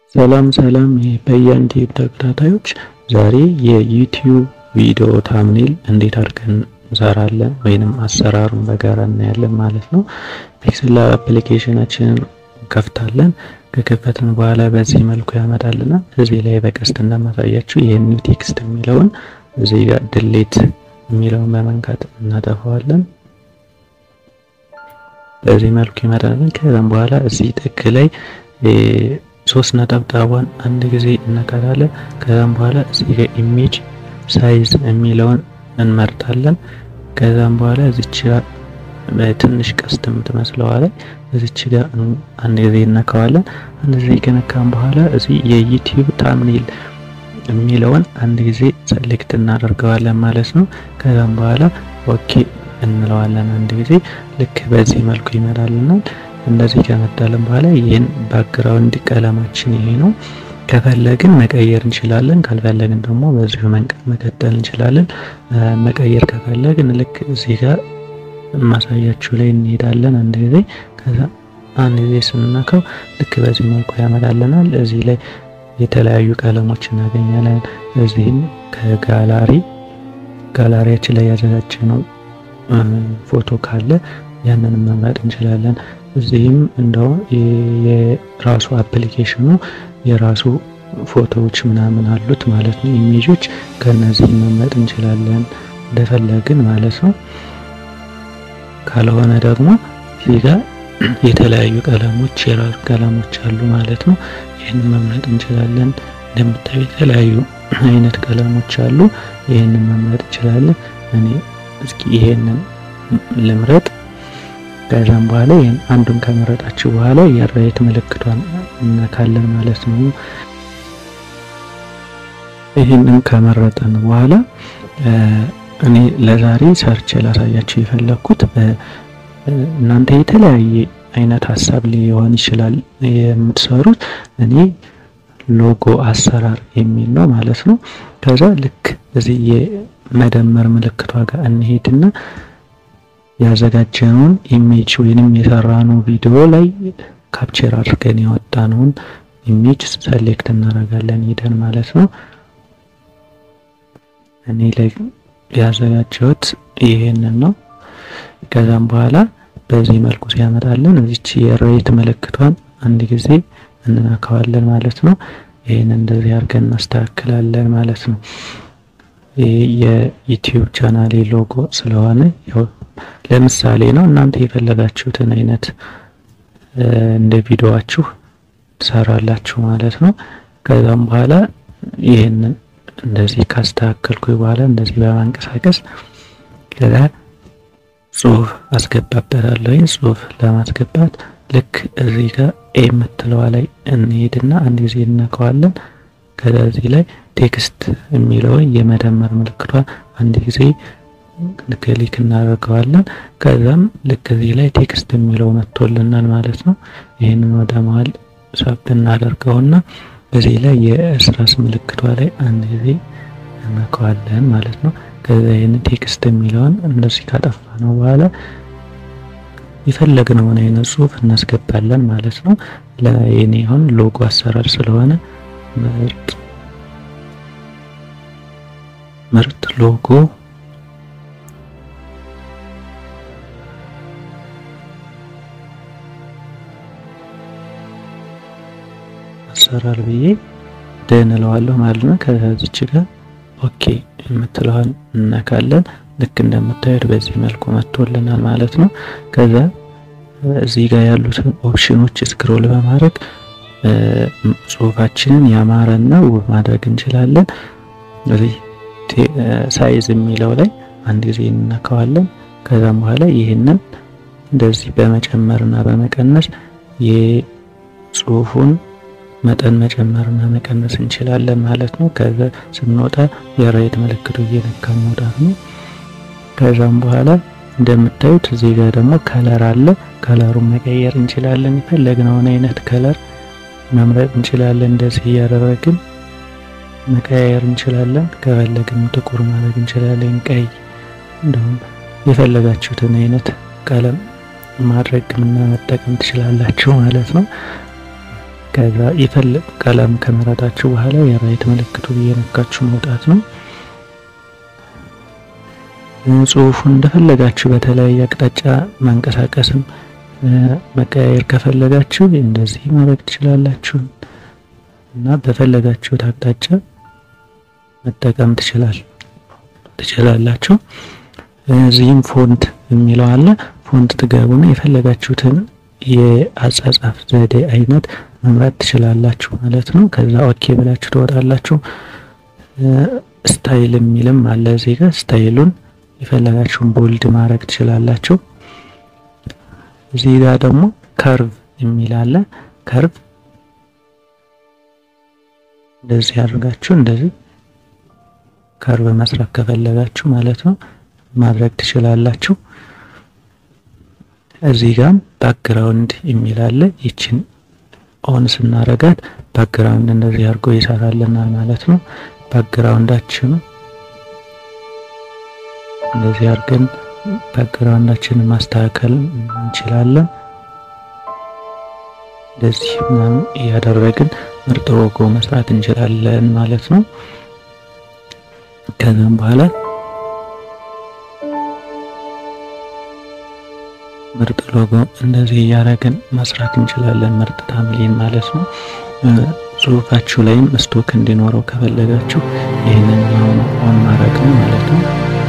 ሰላም ሰላም በያንቲ ተከታታዮች ዛሬ የዩቲዩብ ቪዲዮ ታምኔል እንዴት አድርገን እንሰራለን ወይንም አሰራሩን በጋራ እናያለን ማለት ነው። ፒክስል አፕሊኬሽናችንን ከፍታለን። ከከፈትን በኋላ በዚህ መልኩ ያመጣልናል። እዚህ ላይ በቀስት እንደማሳያችሁ ይህን ኒው ቴክስት የሚለውን እዚህ ጋር ድሌት የሚለውን በመንካት እናጠፋዋለን። በዚህ መልኩ ይመጣልን። ከዛም በኋላ እዚህ ጥግ ላይ ሶስት ነጠብጣቧን አንድ ጊዜ እነካታለን። ከዛም በኋላ እዚህ ጋር ኢሜጅ ሳይዝ የሚለውን እንመርጣለን። ከዛም በኋላ እዚች ጋር ትንሽ ቀስት የምትመስለዋ ላይ እዚች ጋር አንድ ጊዜ እነካዋለን። አንድ ጊዜ ከነካም በኋላ እዚህ የዩቲዩብ ታምኔል የሚለውን አንድ ጊዜ ሰሌክት እናደርገዋለን ማለት ነው። ከዛም በኋላ ኦኬ እንለዋለን አንድ ጊዜ ልክ በዚህ መልኩ ይመጣልናል። እንደዚህ ከመጣልን በኋላ ይህን ባክግራውንድ ቀለማችን ይሄ ነው። ከፈለግን መቀየር እንችላለን። ካልፈለግን ደግሞ በዚሁ መንቀጥ መቀጠል እንችላለን። መቀየር ከፈለግን ልክ እዚህ ጋር ማሳያችሁ ላይ እንሄዳለን አንድ ጊዜ ከዛ አንድ ጊዜ ስንነካው ልክ በዚህ መልኩ ያመጣልናል። እዚህ ላይ የተለያዩ ቀለሞች እናገኛለን። እዚህም ከጋላሪ ጋላሪያችን ላይ ያዘጋጀነው ፎቶ ካለ ያንን መምረጥ እንችላለን። እዚህም እንደው የራሱ አፕሊኬሽኑ የራሱ ፎቶዎች ምናምን አሉት ማለት ነው። ኢሜጆች ከነዚህ መምረጥ እንችላለን እንደፈለግን ማለት ነው። ካልሆነ ደግሞ እዚህ ጋር የተለያዩ ቀለሞች የራሱ ቀለሞች አሉ ማለት ነው። ይህንን መምረጥ እንችላለን። እንደምታዩ የተለያዩ አይነት ቀለሞች አሉ። ይህንን መምረጥ እንችላለን። እኔ እስኪ ይሄንን ልምረጥ። ከዛም በኋላ ይሄን አንዱን ከመረጣችሁ በኋላ የራይት ምልክቷን እነካለን ማለት ነው። ይህንን ከመረጠን በኋላ እኔ ለዛሬ ሰርች ላሳያችሁ የፈለኩት እናንተ የተለያየ አይነት ሀሳብ ሊሆን ይችላል የምትሰሩት። እኔ ሎጎ አሰራር የሚል ነው ማለት ነው። ከዛ ልክ እዚህ የመደመር ምልክቷ ጋር እንሄድና ያዘጋጀነውን ኢሜጅ ወይንም የሰራነው ቪዲዮ ላይ ካፕቸር አድርገን ያወጣነውን ኢሜጅ ሰሌክት እናደርጋለን ሄደን ማለት ነው። እኔ ላይ ያዘጋጀሁት ይሄንን ነው። ከዛም በኋላ በዚህ መልኩ ሲያመጣልን እዚች የሬት ምልክቷን አንድ ጊዜ እንነካዋለን ማለት ነው። ይሄን እንደዚህ አድርገን እናስተካክላለን ማለት ነው። ይሄ የዩቲዩብ ቻናሌ ሎጎ ስለሆነ ያው ለምሳሌ ነው። እናንተ የፈለጋችሁትን አይነት እንደ ቪዲዮአችሁ ትሰራላችሁ ማለት ነው። ከዛም በኋላ ይህንን እንደዚህ ካስተካከልኩ በኋላ እንደዚህ በማንቀሳቀስ ከዛ ጽሁፍ አስገባበታለሁ። ጽሁፍ ለማስገባት ልክ እዚህ ጋር ኤ የምትለዋ ላይ እንሄድና አንድ ጊዜ እነካዋለን። ከዛ እዚህ ላይ ቴክስት የሚለውን የመደመር ምልክቷን አንድ ጊዜ ክሊክ እናደርገዋለን። ከዛም ልክ እዚህ ላይ ቴክስት የሚለው መጥቶልናል ማለት ነው። ይህንን ወደ መሀል ሳብ እናደርገውና በዚህ ላይ የእስራስ ምልክቷ ላይ አንድ ጊዜ እናከዋለን ማለት ነው። ከዛ ይህን ቴክስት የሚለውን እንደዚህ ካጠፋ ነው በኋላ የፈለግነውን አይነት ጽሁፍ እናስገባለን ማለት ነው። ለኔ አሁን ሎጎ አሰራር ስለሆነ ምርጥ ምርጥ ሎጎ አሰራር ብዬ ደን እለዋለሁ ማለት ነው። ከዚች ጋር ኦኬ የምትለዋን እነካለን። ልክ እንደምታዩት በዚህ መልኩ መጥቶልናል ማለት ነው። ከዛ እዚህ ጋር ያሉትን ኦፕሽኖች ስክሮል በማድረግ ጽሁፋችንን ያማረና ውብ ማድረግ እንችላለን። እዚህ ሳይዝ የሚለው ላይ አንድ ጊዜ እንነካዋለን። ከዛም በኋላ ይህንን እንደዚህ በመጨመርና በመቀነስ የጽሁፉን መጠን መጨመርና መቀነስ እንችላለን ማለት ነው። ከዛ ስንወጣ የራይት ምልክቱ እየነካ መውጣት ነው። ከዛም በኋላ እንደምታዩት እዚህ ጋር ደግሞ ከለር አለ። ከለሩን መቀየር እንችላለን። የፈለግነውን አይነት ከለር መምረጥ እንችላለን። እንደዚህ እያደረግን መቀያየር እንችላለን። ከፈለግን ጥቁር ማድረግ እንችላለን፣ ቀይ፣ እንዲሁም የፈለጋችሁትን አይነት ቀለም ማድረግ እና መጠቀም ትችላላችሁ ማለት ነው። ከዛ ይፈልግ ቀለም ከመረጣችሁ በኋላ የራይት ምልክቱ እየነካችሁ መውጣት ነው። ጽሁፉን እንደፈለጋችሁ በተለያየ አቅጣጫ ማንቀሳቀስም መቀያየር ከፈለጋችሁ እንደዚህ ማድረግ ትችላላችሁ እና በፈለጋችሁት አቅጣጫ መጠቀም ትችላል ትችላላችሁ። እዚህም ፎንት የሚለው አለ። ፎንት ትገቡና የፈለጋችሁትን የአጻጻፍ ዘዴ አይነት መምረጥ ትችላላችሁ ማለት ነው። ከዛ ኦኬ ብላችሁ ትወጣላችሁ። ስታይል የሚልም አለ እዚህ ጋር ስታይሉን የፈለጋችሁን ቦልድ ማድረግ ትችላላችሁ። እዚህ ጋር ደግሞ ከርቭ የሚል አለ። ከርቭ እንደዚህ አድርጋችሁ እንደዚህ ከርቭ መስራት ከፈለጋችሁ ማለት ነው ማድረግ ትችላላችሁ። እዚህ ጋር ባክግራውንድ የሚል አለ። ይችን ኦን ስናረጋት ባክግራውንድ እንደዚህ አድርጎ ይሰራልናል ማለት ነው። ባክግራውንዳችን እንደዚህ አድርገን ባክግራውንዳችንን ማስተካከል እንችላለን። እንደዚህ ምናምን እያደረግን ምርጥ ሎጎ መስራት እንችላለን ማለት ነው። ከዛም በኋላ ምርጥ ሎጎ እንደዚህ እያደረግን መስራት እንችላለን። ምርጥ ታምሌን ማለት ነው። ጽሁፋችሁ ላይም ስቶክ እንዲኖረው ከፈለጋችሁ ይህንን አሁን ኦን ማድረግ ነው ማለት ነው።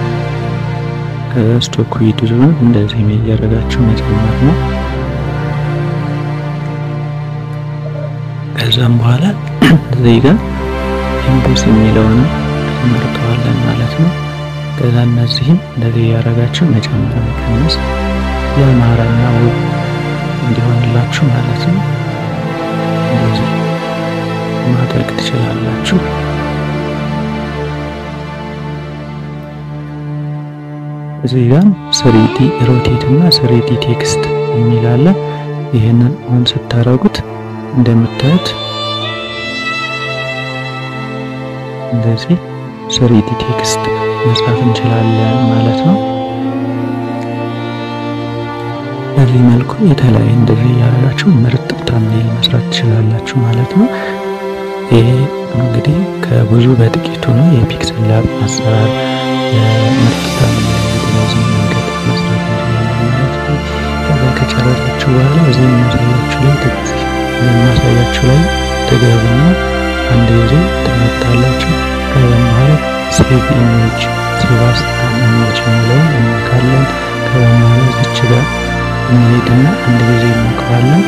ከስቶክ ዊድዙን እንደዚህ እያደረጋችሁ መጨመር ነው። ከዛም በኋላ እዚህ ጋር ኢምቦስ የሚለውን እንመርጠዋለን ማለት ነው። ከዛ እነዚህም እንደዚህ እያደረጋችሁ መጨመር መቀነስ የአማራና ውብ እንዲሆንላችሁ ማለት ነው። እንደዚህ ማድረግ ትችላላችሁ። እዚህ ጋር ስሪዲ ሮቴት እና ስሪዲ ቴክስት የሚል አለ። ይህንን ኦን ስታረጉት እንደምታዩት እንደዚህ ስሪዲ ቴክስት መጻፍ እንችላለን ማለት ነው። በዚህ መልኩ የተለያየ እንደዚህ ያደረጋችሁ ምርጥ ታምኔል መስራት ትችላላችሁ ማለት ነው። ይሄ እንግዲህ ከብዙ በጥቂቱ ነው የፒክሰል ላብ አሰራር ምርጥ ታምኔል በዚህ መንገድ መስራት እንችላለን ማለት ነው። ከዛ ከጨረሳችሁ በኋላ እዚህ የሚያሳያችሁ ላይ የሚያሳያችሁ ላይ ትገቡና አንድ ጊዜ ትመታላችሁ። ከዛም በኋላ ሴቭ ኢሜጅ ሴቭ አስ ኢሜጅ የሚለውን እንካለን። ከዛም በኋላ እዚች ጋር እንሄድና አንድ ጊዜ እንነካዋለን።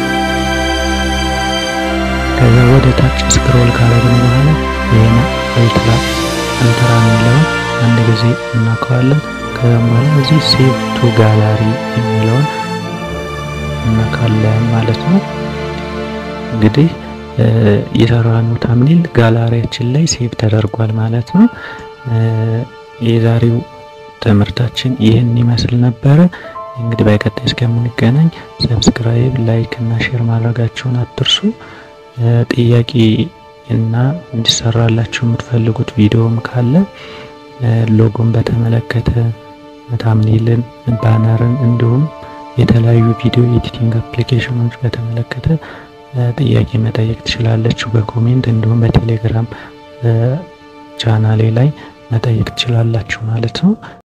ከዛ ወደ ታች ስክሮል ካረግን በኋላ ይሄን አልትራ አልትራ የሚለውን አንድ ጊዜ እናከዋለን። ከዛም በኋላ እዚህ ሴቭ ቱ ጋላሪ የሚለውን እናካለን ማለት ነው። እንግዲህ የሰራነው ታምኔል ጋላሪያችን ላይ ሴቭ ተደርጓል ማለት ነው። የዛሬው ትምህርታችን ይህን ይመስል ነበረ። እንግዲህ በቀጣይ እስከምንገናኝ ሰብስክራይብ፣ ላይክ እና ሼር ማድረጋችሁን አትርሱ። ጥያቄ እና እንዲሰራላችሁ የምትፈልጉት ቪዲዮም ካለ ሎጎን በተመለከተ ታምኔልን፣ ባነርን እንዲሁም የተለያዩ ቪዲዮ ኤዲቲንግ አፕሊኬሽኖች በተመለከተ ጥያቄ መጠየቅ ትችላለችሁ በኮሜንት እንዲሁም በቴሌግራም ቻናሌ ላይ መጠየቅ ትችላላችሁ ማለት ነው።